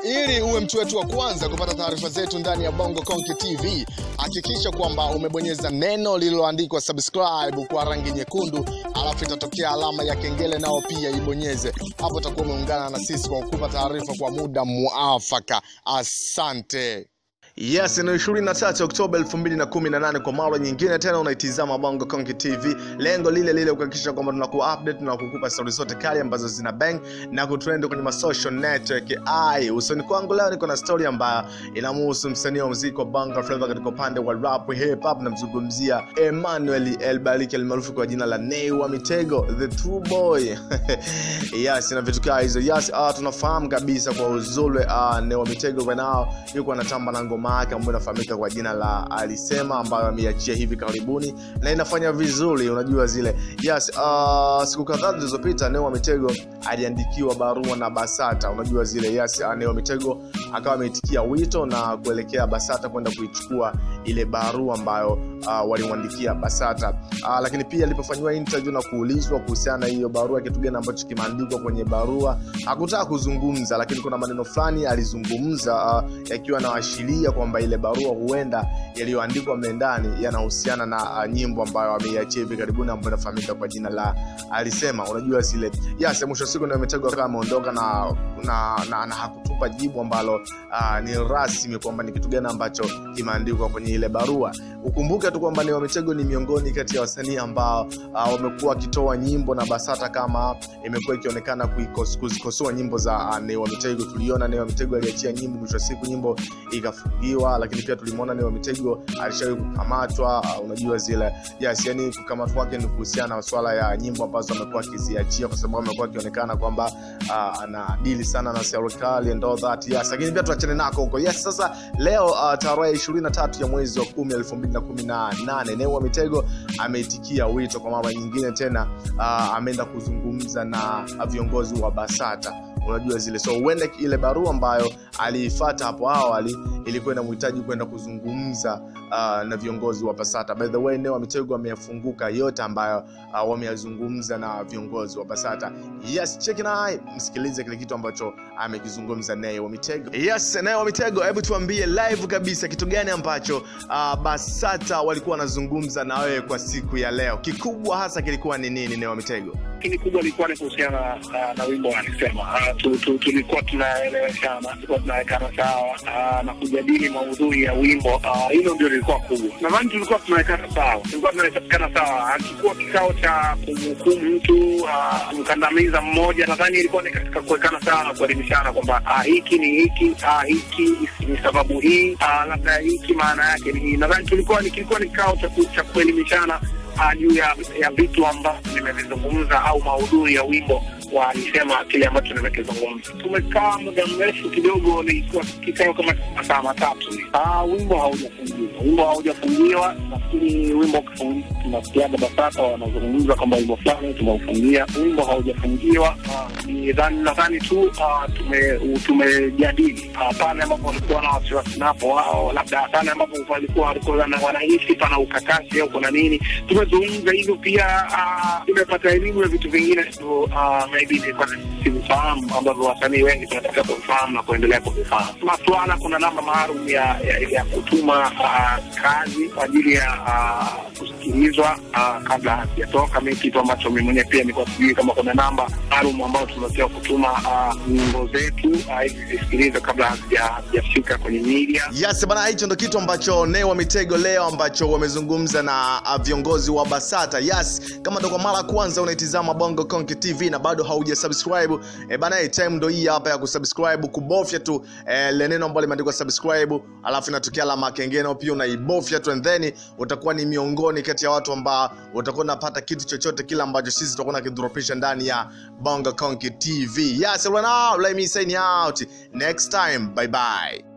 ili uwe mtu wetu wa kwanza kupata taarifa zetu ndani ya Bongo Konke TV, hakikisha kwamba umebonyeza neno lililoandikwa subscribe kwa rangi nyekundu, alafu itatokea alama ya kengele, nao pia ibonyeze hapo. Utakuwa umeungana na sisi kwa kukupa taarifa kwa muda muafaka. Asante. Yes, ni 23 Oktoba 2018 kwa mara nyingine tena unaitizama Bongo Konki TV. Lengo lile lile kuhakikisha kwamba tunaku update na kukupa story zote kali ambazo zina bang na kutrend kwenye ma social network. Ai, usoni kwangu leo niko na story ambayo inamhusu msanii wa muziki wa Bongo Flava katika upande wa rap hip hop, namzungumzia Emmanuel Elbariki almaarufu kwa jina la Nay wa Mitego, the true boy. yes, na vitu kama hizo. Yes, uh, tunafahamu kabisa kwa uzuri uh, Nay wa Mitego right now yuko anatamba na ngoma yake ambayo inafahamika kwa jina la Alisema ambayo ameiachia hivi karibuni na inafanya vizuri, unajua zile. Yes, uh, siku kadhaa zilizopita Nay wa Mitego aliandikiwa barua na Basata, unajua zile. Yes, uh, Nay wa Mitego akawa ameitikia wito na kuelekea Basata kwenda kuichukua ile barua ambayo uh, walimwandikia Basata. Uh, lakini pia alipofanyiwa interview na kuulizwa kuhusiana na hiyo barua, kitu gani ambacho kimeandikwa kwenye barua, hakutaka kuzungumza, lakini kuna maneno fulani alizungumza uh, yakiwa anaashiria kwamba ile barua huenda yaliyoandikwa mle ndani yanahusiana na uh, nyimbo ambayo ameiachia hivi karibuni ambayo inafahamika kwa jina la Alisema. Unajua zile yes, mwisho wa siku ndio ametegwa kama ameondoka na, na, na, na hakutupa jibu ambalo uh, ni rasmi kwamba ni kitu gani ambacho kimeandikwa kwenye ile barua. Ukumbuke tu kwamba Nay wa Mitego ni miongoni kati ya wasanii ambao uh, wamekuwa wakitoa nyimbo na Basata kama imekuwa ikionekana kuikos- kuzikosoa nyimbo za uh, Nay wa Mitego. Tuliona Nay wa Mitego aliachia nyimbo, mwisho wa siku nyimbo ikafungiwa, lakini pia tulimwona Nay wa Mitego alishawahi kukamatwa. Uh, unajua zile yes, yani kukamatwa kwake ni kuhusiana na swala ya nyimbo ambazo amekuwa akiziachia, kwa sababu amekuwa akionekana kwamba uh, ana dili sana na serikali and all that yes, lakini pia tuachane nako huko yes. Sasa leo uh, tarehe 23 ya mwezi wa 10 2018 Nay wa Mitego ameitikia wito kwa mara nyingine tena, uh, ameenda kuzungumza na viongozi wa Basata unajua zile so huenda ile barua ambayo aliifata hapo awali ilikuwa inamhitaji kwenda kuzungumza uh, na viongozi wa Basata. By the way, Nay wa Mitego ameyafunguka yote ambayo uh, wameyazungumza na viongozi wa Basata. Yes, check naye msikilize kile kitu ambacho amekizungumza Nay wa Mitego. Yes, Nay wa Mitego, hebu tuambie live kabisa kitu gani ambacho uh, Basata walikuwa wanazungumza na wewe kwa siku ya leo. Kikubwa hasa kilikuwa ni nini, Nay wa Mitego? lakini kubwa ilikuwa ni kuhusiana na, na wimbo alisema uh, tu, tu, tulikuwa tunaeleweshana tulikuwa tunawekana sawa uh, na kujadili maudhui ya wimbo uh, hilo ndio lilikuwa kubwa nadhani tulikuwa tunawekana sawa tulikuwa tunawekana sawa hakikuwa kikao cha kumhukumu mtu uh, kumkandamiza mmoja nadhani ilikuwa ni katika kuwekana sawa na kuelimishana kwamba uh, hiki ni hiki uh, hiki ni sababu hii uh, labda hiki maana yake ni hii nadhani tulikuwa ni kilikuwa ni kikao cha, ku, cha kuelimishana uh, juu ya ya vitu ambavyo nimevizungumza au maudhui ya wimbo wa alisema kile ambacho nimekizungumza. Tumekaa muda mrefu kidogo, nilikuwa kikao kama masaa matatu. Ah, wimbo haujafungiwa, wimbo haujafungiwa. Nafikiri wimbo ukifungiwa, tunasikiaga BASATA wanazungumza kwamba wimbo fulani tumeufungia. Wimbo haujafungiwa. Ah, ni dhani nadhani tu ah, tume tumejadili ah, pale ambapo walikuwa na wasiwasi napo wao, labda pale ambapo walikuwa walikuwa wana- wanahisi pana ukakasi au kuna nini, tumezungumza hivyo. Pia ah, tumepata elimu ya vitu vingine tu ah, maybe nilikuwa sivifahamu ambavyo wasanii wengi tunataka kuvifahamu na kuendelea kuvifahamu. Maswala, kuna namba maalum ya, ya, ya kutuma uh, kazi kwa ajili ya uh, kusikilizwa uh, kabla hazijatoka. Mi kitu ambacho mi mwenyewe pia nilikuwa sijui kama kuna namba maalum ambayo tunatakiwa kutuma uh, nyimbo zetu uh, ili zisikilizwe kabla hazija- hazijafika kwenye media. Yes bana, hicho ndo kitu ambacho Nay wa Mitego leo ambacho wamezungumza na uh, viongozi wa Basata. Yes, kama ndo kwa mara ya kwanza unaitizama Bongo Konke TV na bado hauja subscribe e bana, eh, time ndo hii hapa ya kusubscribe, kubofya tu eh, le neno ambalo limeandikwa subscribe, alafu inatokea alama ya kengele, pia unaibofya tu and then utakuwa ni miongoni kati ya watu ambao utakuwa unapata kitu chochote kile ambacho sisi tutakuwa nakidropisha ndani ya Bongo Konke TV. Yes, right now, let me sign out. Next time, bye bye.